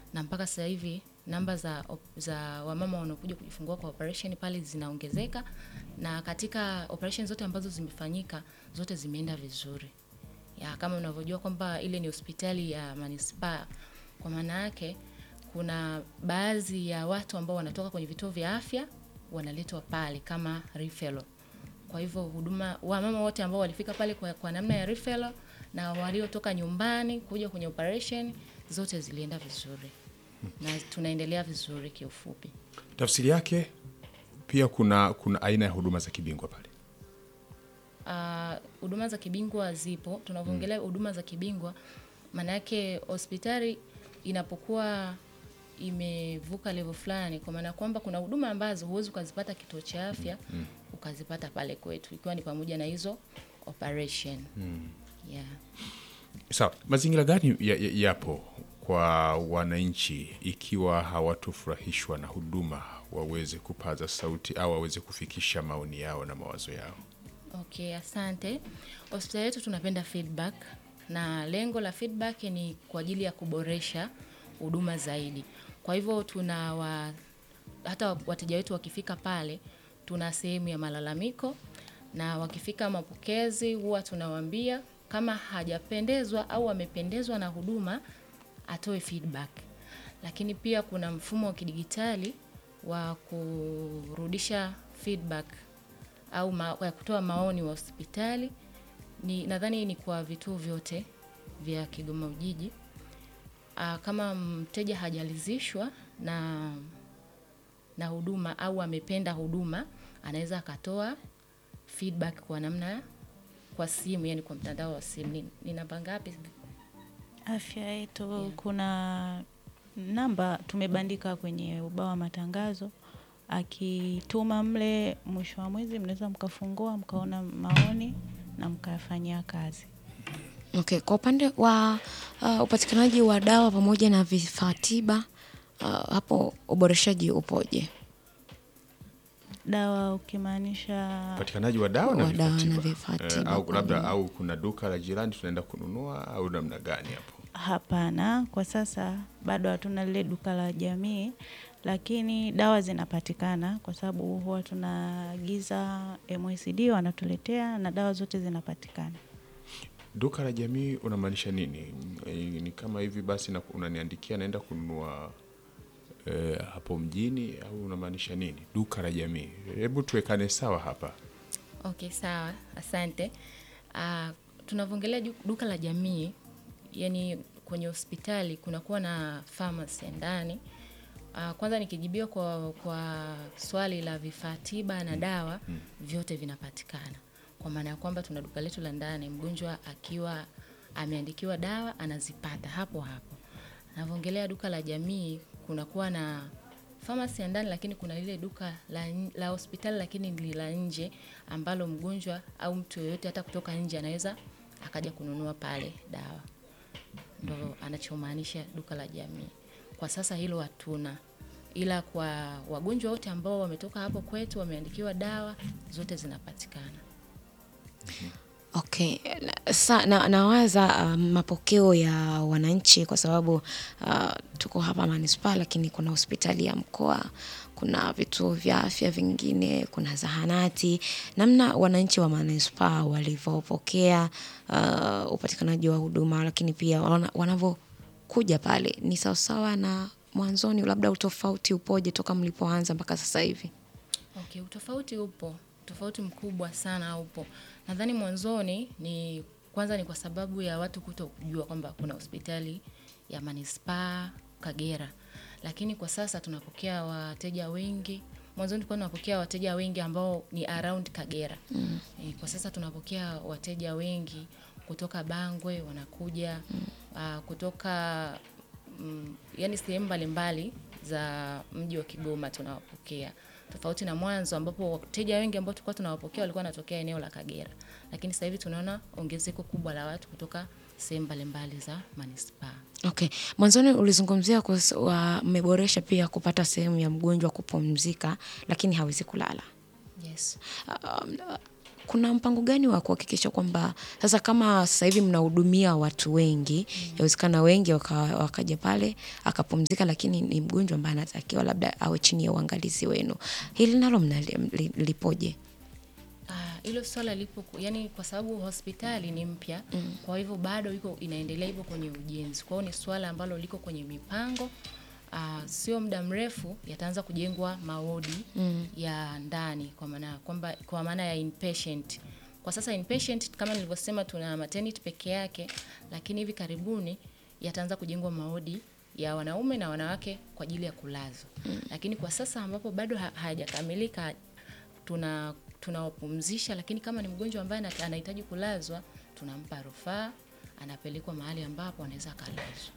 na mpaka sasa hivi namba za, op- za wamama wanaokuja kujifungua kwa operation pale zinaongezeka, na katika operation zote ambazo zimefanyika zote zimeenda vizuri ya kama unavyojua kwamba ile ni hospitali ya manispaa. Kwa maana yake kuna baadhi ya watu ambao wanatoka kwenye vituo vya afya wanaletwa pale kama referral. Kwa hivyo huduma wamama wote ambao walifika pale kwa, kwa namna ya referral na waliotoka nyumbani kuja kwenye operation zote zilienda vizuri na tunaendelea vizuri kiufupi. Tafsiri yake pia kuna kuna aina ya huduma za kibingwa pale. Ah, huduma za kibingwa zipo. Tunavyoongelea huduma za kibingwa, maana yake hospitali inapokuwa imevuka level fulani, kwa maana kwamba kuna huduma ambazo huwezi ukazipata kituo cha afya ukazipata pale kwetu, ikiwa ni pamoja na hizo operation yeah. Sawa, mazingira gani ya- ya- yapo kwa wananchi ikiwa hawatofurahishwa na huduma waweze kupaza sauti au waweze kufikisha maoni yao na mawazo yao? Okay, asante. Hospitali yetu tunapenda feedback na lengo la feedback ni kwa ajili ya kuboresha huduma zaidi. Kwa hivyo tuna wa, hata wateja wetu wakifika pale tuna sehemu ya malalamiko na wakifika mapokezi huwa tunawaambia kama hajapendezwa au amependezwa na huduma atoe feedback. Lakini pia kuna mfumo wa kidigitali wa kurudisha feedback au ma, ya kutoa maoni wa hospitali ni nadhani ni kwa vituo vyote vya Kigoma Ujiji. Aa, kama mteja hajalizishwa na na huduma au amependa huduma, anaweza akatoa feedback kwa namna kwa simu, yani kwa mtandao wa simu. Ni, ni namba ngapi? afya yetu kuna namba tumebandika kwenye ubao wa matangazo akituma mle mwisho wa mwezi mnaweza mkafungua mkaona maoni na mkayafanyia kazi Okay, kwa upande wa uh, upatikanaji wa dawa pamoja na vifaa tiba uh, hapo uboreshaji upoje? dawa ukimaanisha Upatikanaji wa dawa na Wa dawa vifaa na tiba. vifaa Eh, tiba au kwa labda ajili- au kuna duka la jirani tunaenda kununua au namna gani hapo? hapana kwa sasa bado hatuna lile duka la jamii lakini dawa zinapatikana kwa sababu huwa tunaagiza MSD wanatuletea na dawa zote zinapatikana Duka la jamii unamaanisha nini? Eh, Ni kama hivi basi na unaniandikia naenda kununua eh, hapo mjini au unamaanisha nini? Duka la jamii. Hebu tuwekane sawa hapa. Okay, sawa, asante. Uh, tunavyoongelea ju- duka la jamii, yani kwenye hospitali kunakuwa na pharmacy ya ndani. Uh, kwanza nikijibiwa kwa, kwa swali la vifaa tiba na dawa vyote vinapatikana, kwa maana ya kwamba tuna duka letu la ndani, mgonjwa akiwa ameandikiwa dawa anazipata hapo hapo. Navyoongelea duka la jamii, kunakuwa na famasi ya ndani, lakini kuna lile duka la, n- la hospitali lakini ni la nje, ambalo mgonjwa au mtu yoyote hata kutoka nje anaweza akaja kununua pale dawa. Ndo anachomaanisha duka la jamii. Kwa sasa hilo hatuna, ila kwa wagonjwa wote ambao wametoka hapo kwetu wameandikiwa dawa, zote zinapatikana. Okay, na- sa, na, nawaza uh, mapokeo ya wananchi kwa sababu uh, tuko hapa manispaa, lakini kuna hospitali ya mkoa, kuna vituo vya afya vingine, kuna zahanati. Namna wananchi wa manispaa walivyopokea uh, upatikanaji wa huduma, lakini pia wana- wanavyokuja pale ni sawasawa na mwanzoni, labda utofauti upoje toka mlipoanza mpaka sasa hivi? Okay, utofauti upo, tofauti mkubwa sana upo. Nadhani mwanzoni ni kwanza ni kwa sababu ya watu kuto kujua kwamba kuna hospitali ya manispaa Kagera, lakini kwa sasa tunapokea wateja wengi. Mwanzoni tulikuwa tunapokea wateja wengi ambao ni around Kagera. Mm. E, kwa sasa tunapokea wateja wengi kutoka Bangwe wanakuja mm. uh, kutoka mm, yani sehemu mbalimbali za mji wa Kigoma tunawapokea, tofauti na mwanzo ambapo wateja wengi ambao tulikuwa tunawapokea walikuwa wanatokea eneo la Kagera, lakini sasa hivi tunaona ongezeko kubwa la watu kutoka sehemu mbalimbali za manispaa. Okay, mwanzoni ulizungumzia kuhusu- wa- mmeboresha pia kupata sehemu ya mgonjwa kupumzika, lakini hawezi kulala. Yes. Um, kuna mpango gani wa kuhakikisha kwamba sasa kama sasa hivi mnahudumia watu wengi yawezekana wengi waka, wakaja pale akapumzika lakini ni mgonjwa ambaye anatakiwa labda awe chini ya uangalizi wenu hili nalo mnalipoje Ah, hilo swala lipo ku- yani kwa sababu hospitali ni mpya mm. kwa hivyo bado iko inaendelea hivyo kwenye ujenzi kwa hiyo ni swala ambalo liko kwenye mipango Uh, sio muda mrefu yataanza kujengwa mawodi mm. ya ndani kwa maana kwamba kwa maana ya inpatient kwa sasa inpatient kama nilivyosema tuna maternity peke yake lakini hivi karibuni yataanza kujengwa mawodi ya wanaume na wanawake kwa ajili ya kulazwa mm. lakini kwa sasa ambapo bado ha- hayajakamilika tuna tunawapumzisha lakini kama ni mgonjwa ambaye ana- anahitaji kulazwa tunampa rufaa anapelekwa mahali ambapo anaweza akalazwa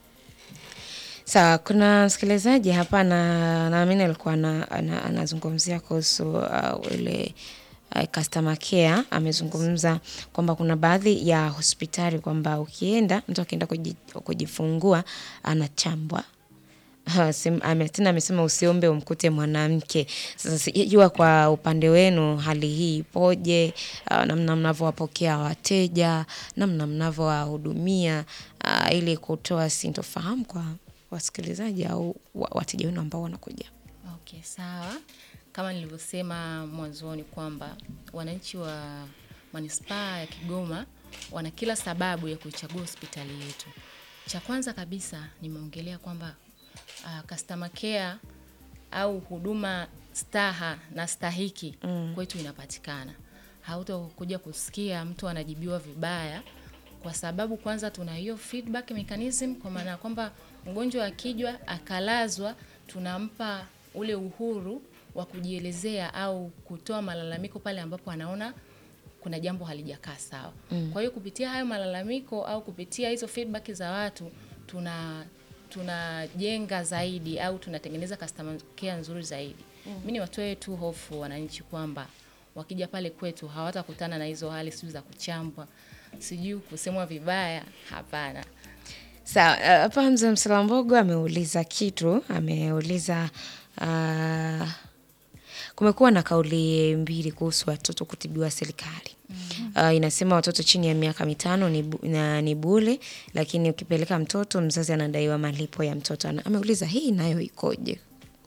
Sawa, kuna msikilizaji hapa na naamini alikuwa ana- ana- anazungumzia kuhusu uh, ile uh, customer care. Amezungumza kwamba kuna baadhi ya hospitali kwamba ukienda mtu akienda kuji- kujifungua anachambwa Ha, sim- ame- tena amesema usiombe umkute mwanamke. Sasa sijajua kwa upande wenu hali hii ipoje, uh, namna mnavyowapokea wateja, namna mnavyowahudumia uh, ili kutoa sintofahamu kwa wasikilizaji au wa- wateja wenu ambao wanakuja. Okay, sawa. Kama nilivyosema mwanzoni kwamba wananchi wa manispaa ya Kigoma wana kila sababu ya kuichagua hospitali yetu. Cha kwanza kabisa nimeongelea kwamba uh, customer care au huduma staha na stahiki mm. kwetu inapatikana. Hautakuja kusikia mtu anajibiwa vibaya kwa sababu kwanza tuna hiyo feedback mechanism kwa maana ya kwamba mgonjwa akijwa akalazwa tunampa ule uhuru wa kujielezea au kutoa malalamiko pale ambapo anaona kuna jambo halijakaa sawa. Mm. Kwa hiyo kupitia hayo malalamiko au kupitia hizo feedback za watu tuna tunajenga zaidi au tunatengeneza customer care nzuri zaidi. Mm. Mimi niwatoe tu hofu wananchi kwamba wakija pale kwetu hawatakutana na hizo hali sijui za kuchambwa, sijui kusemwa vibaya, hapana. Sawa, uh, hapa mzee Msalambogo ameuliza kitu, ameuliza uh, kumekuwa na kauli mbili kuhusu watoto kutibiwa serikali. Uh, inasema watoto chini ya miaka mitano ni, bu, na, ni bure, lakini ukipeleka mtoto mzazi anadaiwa malipo ya mtoto. Ana- Ameuliza hii nayo ikoje?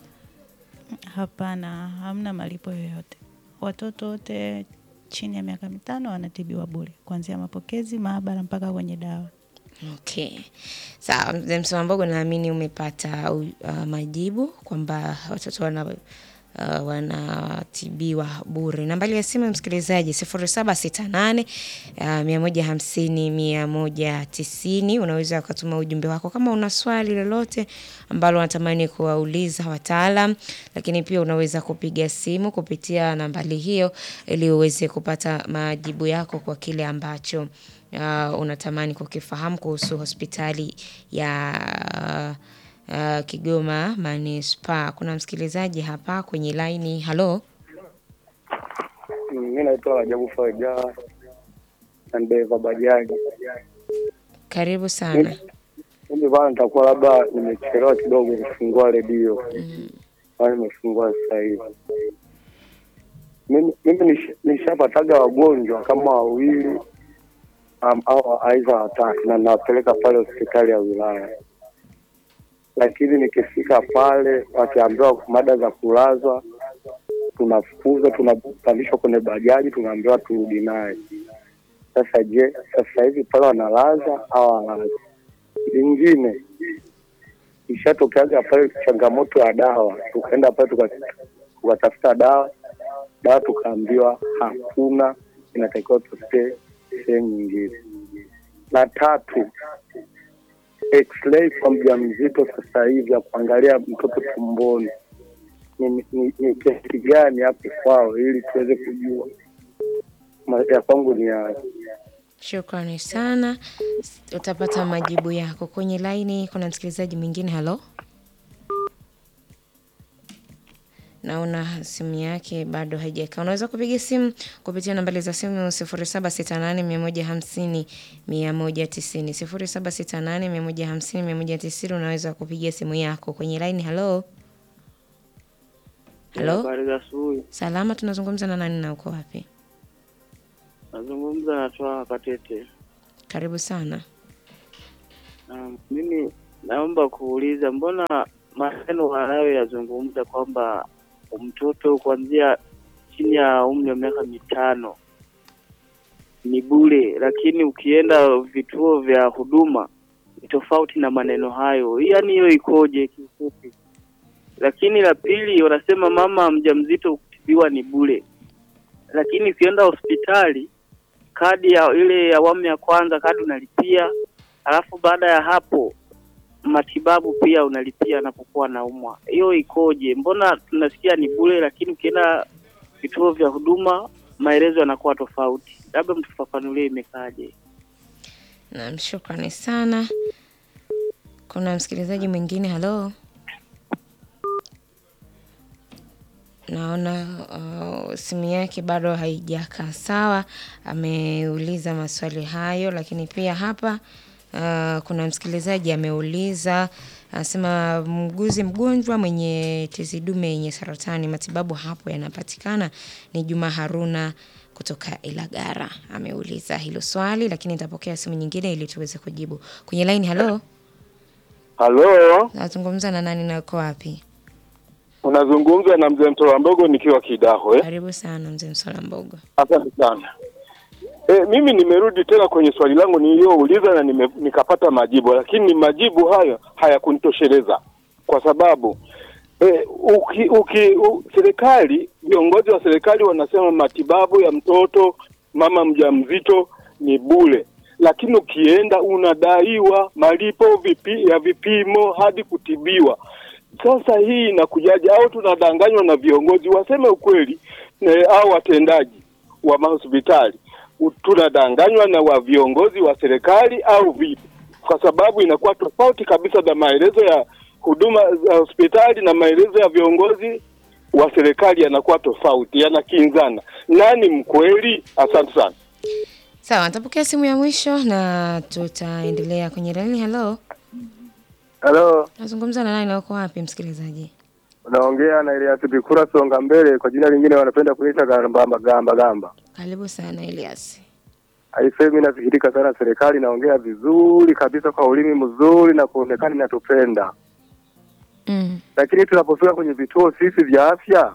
Hapana, hamna malipo yoyote. Watoto wote chini ya miaka mitano wanatibiwa bure, kuanzia mapokezi, maabara mpaka kwenye dawa. Okay. Sawa, mzee Msalambogo naamini umepata uh, majibu kwamba watoto wana uh, wanatibiwa bure. Nambari ya simu ya msikilizaji sifuri saba sita nane mia moja hamsini mia moja tisini. Unaweza ukatuma ujumbe wako kama una swali lolote ambalo unatamani kuwauliza wataalam, lakini pia unaweza kupiga simu kupitia nambari hiyo ili uweze kupata majibu yako kwa kile ambacho uh, unatamani kukifahamu kuhusu hospitali ya uh, Kigoma Manispaa. Kuna msikilizaji hapa kwenye laini. Halo, Mi naitwa Rajabu Faraja na dereva bajaji. karibu sana. Mimi bana, nitakuwa labda nimechelewa kidogo kufungua redio bana, nimefungua sasa hivi. Mimi mimi nish- nishapataga wagonjwa kama wawili um, au aidha watatu, na nawapeleka pale hospitali ya wilaya, lakini nikifika pale wakiambiwa mada za kulazwa tunafukuzwa, tunapandishwa kwenye bajaji, tunaambiwa turudi naye. Sasa je, sasa hivi pale wanalaza au hawalazi? Lingine ishatokeaga pale changamoto ya dawa, tukaenda pale tuka- tukatafuta dawa, dawa tukaambiwa hakuna, inatakiwa tufute sehemu nyingine. La tatu, x-ray kwa mjamzito sasa hivi ya kuangalia mtoto tumboni ni, ni, ni kiasi gani hapo kwao, ili tuweze kujua Ma- ya kwangu ni ya Shukrani sana, utapata majibu yako kwenye laini. Kuna msikilizaji mwingine. Halo, naona simu yake bado haijakaa. Unaweza kupiga simu kupitia nambari za simu sifuri saba sita nane mia moja hamsini mia moja tisini sifuri saba sita nane mia moja hamsini mia moja tisini. Unaweza kupiga simu yako kwenye laini. Halo, halo, habari za asubuhi. salama. Tunazungumza na nani na uko wapi? Nazungumza na Twaha Katete. Karibu sana. Um, mimi naomba kuuliza, mbona maneno anayoyazungumza kwamba mtoto kuanzia chini ya umri wa miaka mitano ni bure, lakini ukienda vituo vya huduma ni tofauti na maneno hayo. Yaani hiyo ikoje kifupi? Lakini la pili, wanasema mama mjamzito kutibiwa ni bure, lakini ukienda hospitali kadi ya ile awamu ya kwanza kadi unalipia, alafu baada ya hapo matibabu pia unalipia anapokuwa naumwa. Hiyo ikoje? Mbona tunasikia ni bure, lakini ukienda vituo vya huduma maelezo yanakuwa tofauti. Labda mtufafanulie imekaje? Naam, shukrani sana. Kuna msikilizaji mwingine, halo. Naona uh, simu yake bado haijakaa sawa. Ameuliza maswali hayo, lakini pia hapa uh, kuna msikilizaji ameuliza anasema, mguzi mgonjwa mwenye tezi dume yenye saratani, matibabu hapo yanapatikana? Ni Juma Haruna kutoka Ilagara ameuliza hilo swali, lakini nitapokea simu nyingine ili tuweze kujibu. Kwenye line, halo, Halo, nazungumza na nani na uko wapi? unazungumza na mzee Mtola Mbogo nikiwa Kidaho eh? Karibu sana mzee Msola Mbogo. Asante sana. E, mimi nimerudi tena kwenye swali langu niliyouliza na nime, nikapata majibu, lakini majibu hayo hayakunitosheleza kwa sababu e, uki, uki, u, serikali viongozi wa serikali wanasema matibabu ya mtoto mama mjamzito ni bure, lakini ukienda unadaiwa malipo vipi, ya vipimo hadi kutibiwa. Sasa hii inakujaje? Au tunadanganywa na viongozi? Waseme ukweli e, au watendaji wa mahospitali U- tunadanganywa na wa viongozi wa serikali au vipi? Kwa sababu inakuwa tofauti kabisa na maelezo ya huduma za hospitali na maelezo ya viongozi wa serikali yanakuwa tofauti, yanakinzana. Nani mkweli? Asante sana. Sawa, nitapokea simu ya mwisho na tutaendelea kwenye line. Halo, Halo, nazungumza na nani na uko wapi msikilizaji? unaongea na Elias Bikura Songa Mbele, kwa jina lingine wanapenda kuita gamba gamba gamba. Karibu sana Elias. Aisemi nasikirika sana, serikali inaongea vizuri kabisa kwa ulimi mzuri na kuonekana inatupenda, Mm. lakini tunapofika kwenye vituo sisi vya afya,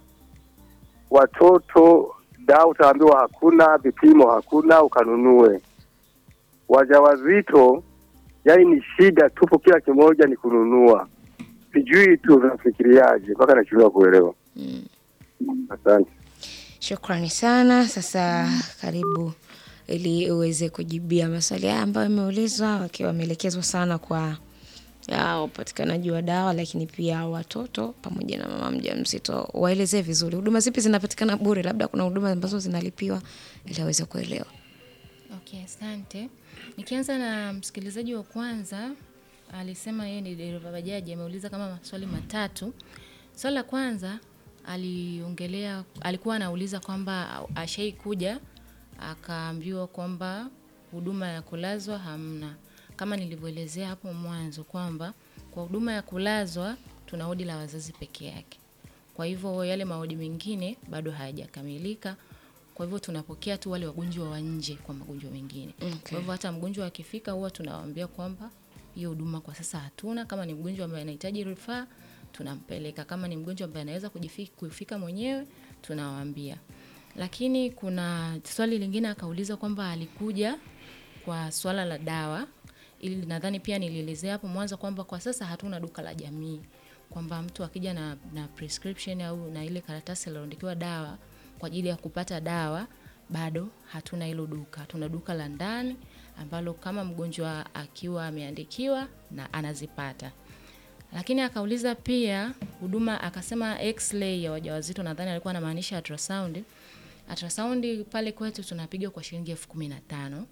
watoto dawa utaambiwa hakuna, vipimo hakuna, ukanunue. Wajawazito yani ni shida tupo, kila kimoja ni kununua. Sijui tu unafikiriaje, mpaka nachelewa kuelewa. Mm. Asante. Shukrani sana. Sasa karibu ili uweze kujibia maswali haya ambayo yameulizwa, wakiwa wameelekezwa sana kwa ya upatikanaji wa dawa, lakini pia watoto pamoja na mama mjamzito. Waelezee vizuri huduma zipi zinapatikana bure, labda kuna huduma ambazo zinalipiwa ili aweze kuelewa. Okay, asante. Nikianza na msikilizaji wa kwanza alisema yeye ni dereva bajaji, ameuliza kama maswali matatu. Swali la kwanza aliongelea, alikuwa anauliza kwamba ashai kuja akaambiwa kwamba huduma ya kulazwa hamna, kama nilivyoelezea hapo mwanzo kwamba kwa huduma ya kulazwa tuna wodi la wazazi peke yake. Kwa hivyo yale mawodi mengine bado hayajakamilika. Kwa hivyo tunapokea tu wale wagonjwa wa nje kwa magonjwa mengine. Kwa hivyo hata mgonjwa akifika huwa tunawaambia kwamba hiyo huduma kwa sasa hatuna. Kama ni mgonjwa ambaye anahitaji rufaa tunampeleka. Kama ni mgonjwa ambaye anaweza kujifi- kufika mwenyewe tunawaambia. Lakini kuna swali lingine akauliza kwamba alikuja kwa swala la dawa ili nadhani pia nilielezea hapo mwanzo kwamba kwa sasa hatuna duka la jamii kwamba mtu akija na, na prescription au na ile karatasi aliyoandikiwa dawa kwa ajili ya kupata dawa bado hatuna hilo duka tuna duka la ndani ambalo kama mgonjwa akiwa ameandikiwa na anazipata lakini akauliza pia huduma akasema x-ray ya wajawazito nadhani alikuwa anamaanisha ultrasound ultrasound pale kwetu tunapiga kwa shilingi elfu kumi na tano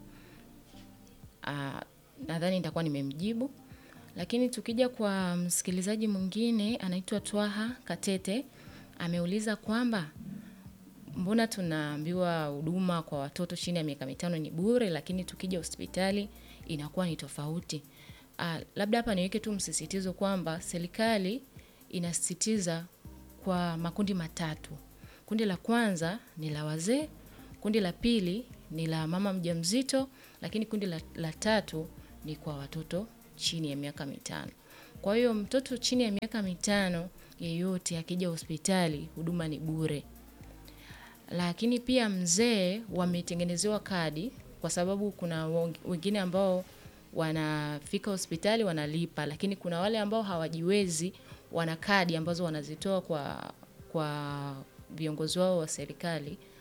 Ah, nadhani nitakuwa nimemjibu lakini tukija kwa msikilizaji mwingine anaitwa Twaha Katete ameuliza kwamba mbona tunaambiwa huduma kwa watoto chini ya miaka mitano ni bure, lakini tukija hospitali inakuwa ni tofauti. Ah, labda hapa niweke tu msisitizo kwamba serikali inasisitiza kwa makundi matatu. Kundi la kwanza ni la wazee, kundi la pili ni la mama mjamzito, lakini kundi la, la tatu ni kwa watoto chini ya miaka mitano. Kwa hiyo mtoto chini ya miaka mitano yeyote akija hospitali huduma ni bure. Lakini pia mzee wametengenezewa kadi kwa sababu kuna wong- wengine ambao wanafika hospitali wanalipa, lakini kuna wale ambao hawajiwezi wana kadi ambazo wanazitoa kwa kwa viongozi wao wa serikali